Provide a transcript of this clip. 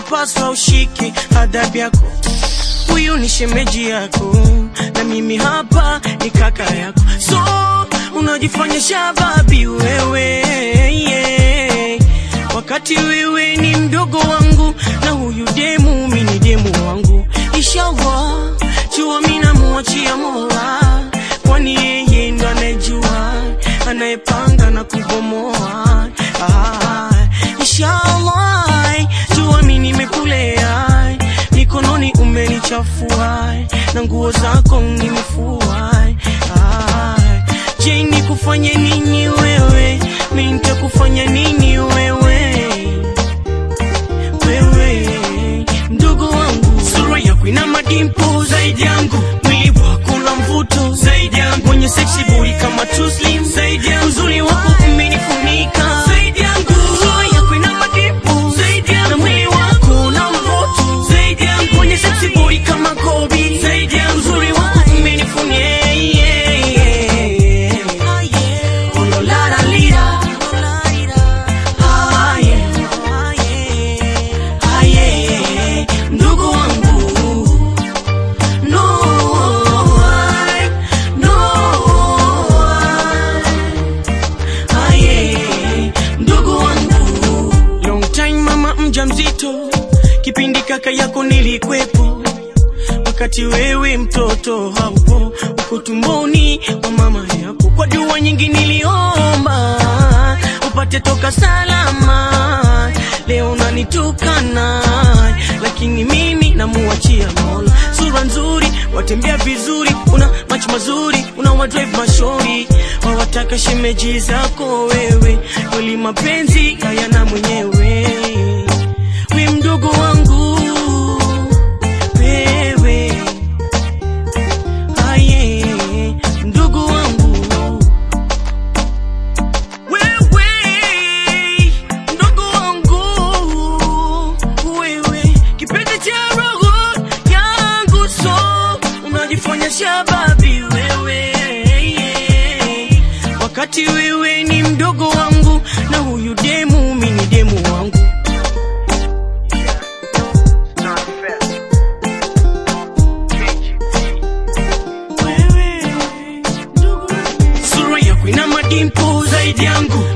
unapaswa ushike adhabu yako. Huyu ni shemeji yako na mimi hapa ni kaka yako, so unajifanya shababi wewe yeah. Wakati wewe ni mdogo wangu na huyu demu mi ni demu wangu. Inshallah jua mi namuachia Mola, kwani yeye ndo anayejua anayepanga na kubomoa. Ah, inshallah jua mi nimekulea mikononi umenichafua na nguo zako nimefua. Ah, je, nikufanye nini wewe? Mi nitakufanya nini wewe? Wewe mdogo wangu, sura yako ina madimpo zaidi yangu, mwili wako una mvuto zaidi yangu, mwenye sexy body kama Tuslim zaidi yangu, uzuri wako umenifunika zaidi yangu, sura yako ina madimpo zaidi yangu, na mwili wako una mvuto zaidi yangu, mwenye sexy body kama Kobe zaidi yangu, uzuri wako umenifunika yeah, yeah. Oh, lo, la, la, lira. Ah, yeah. Ah, yeah. Ndugu wangu no, I, no, I. Ah, yeah. Ndugu wangu long time mama mja mzito kipindi kaka yako nilikwepo wakati wewe mtoto haupo uko tumboni kwa mama yako kwa dua nyingi niliomba upate toka salama leo unanitukana lakini mimi namuachia mola sura nzuri watembea vizuri una macho mazuri una wadrive mashori wawataka shemeji zako wewe kweli mapenzi hayana mwenyewe we mdogo wangu wewe aye ndugu wangu wewe ndugu wangu wewe kipenzi cha roho yangu so unajifanya shababi wewe wakati wewe ni mdogo wangu na huyu demu mi ni demu wangu wewe ndugu sura yako ina madimpo zaidi yangu